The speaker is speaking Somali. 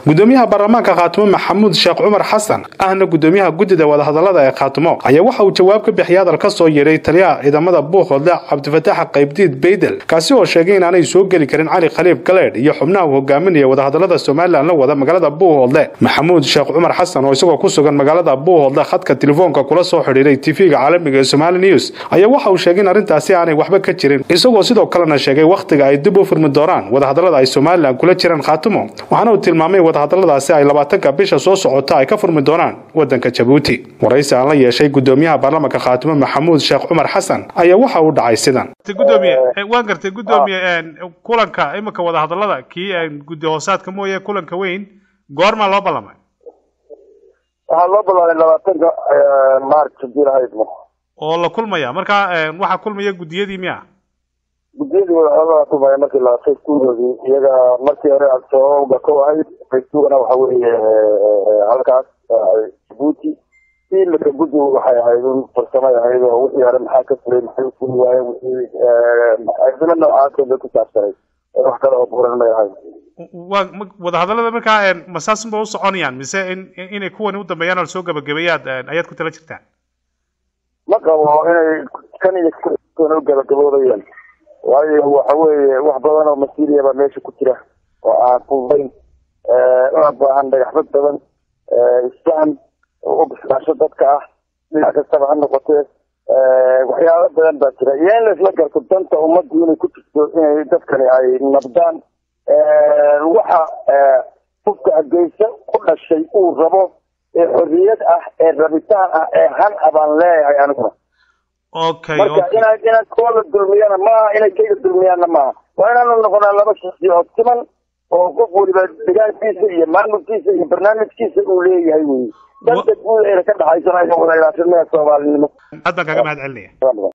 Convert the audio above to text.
gudoomiyaha baarlamaanka khaatumo maxamuud sheekh cumar xasan ahna gudoomiyaha guddida wadahadalada ee khaatumo ayaa waxa uu jawaab ka bixiyay hadal ka soo yeedhay taliyaha ciidamada buuqhoodle cabdifataax qaybdiid beydel kaasi oo sheegay inaanay soo geli karin cali khaliif galeedh iyo xubnaha uu hogaaminaya wadahadalada somalilan la wada magaalada buuhoodle maxamuud sheekh cumar xasan oo isagoo ku sugan magaalada buuhoodle khadka telefoonka kula soo xidhiiray tv-ga caalamiga ee somali news ayaa waxa uu sheegay in arrintaasi aanay waxba ka jirin isagoo sidoo kalena sheegay wakhtiga ay dib u furmi doonaan wadahadalada ay somalilan kula jiraan khaatumo waxaana uu tilmaamay wadahadaladaasi ay labaatanka bisha soo socota ay ka furmi doonaan wadanka jabuuti waraysi aan la yeeshay gudoomiyaha baarlamaanka khaatumo maxamuud sheekh cumar xasan ayaa waxa uu dhacay sidan gudoomiye waan gartay gudoomiye kulanka iminka wadahadalada kii guddi hoosaadka mooye kulanka weyn goormaa loo ballamay waxaa loo ballamay labaatanka march hadii lahaydmo oo la kulmaya marka waxaa kulmaya guddiyadii miya guddiyadii wadahadalada kulmaya markii la facebookoodii iyaga markii hore al-shabaabba ka ahayd facebookna waxa weeye halkaas jabuuti imika guddi waxay ahayd un farsamay ahayd oo wixii hore maxaa ka fulay maxay ufuli waaye wixii arrimo noocaasoo bay ku saabsanay wax kale oo buuran may ahayd waa wadahadalada markaa masaasin ba u soconayaan mise in inay kuwani u dambeeyaan oo lasoo gabagabeeyaad ayaad ku tala jirtaan ma qabo inay kan iyo u gabagaboodayaan waayo waxa weeye wax badan oo masiiriya baa meesha ku jira oo aan fududayn una baahan dhagaxbad badan isfahan u bislaasho dadka ah dhinac kastaba ha noqotee waxyaalo badan baa jira iyo in laisla garto danta ummaddu inay ku jirto inay dadkani ay nabdaan waxa qofka hargeysa ku dhashay uu rabo ee xorriyad ah ee rabitaan ah ee han a baan leeyahay aniguna okay marka inaan inaan kooda dulmiyana maaha inay kayga dulmiyaanna maaha waa inaanu noqonaa laba shaksi oo siman oo qof weliba degaankiisa iyo maamulkiisa iyo barnaamijkiisa uu leeyahay wey danta guud eena ka dhaxaysana inuu wada ilaashimada soomaalinimo aad baan kaga mahad celinaya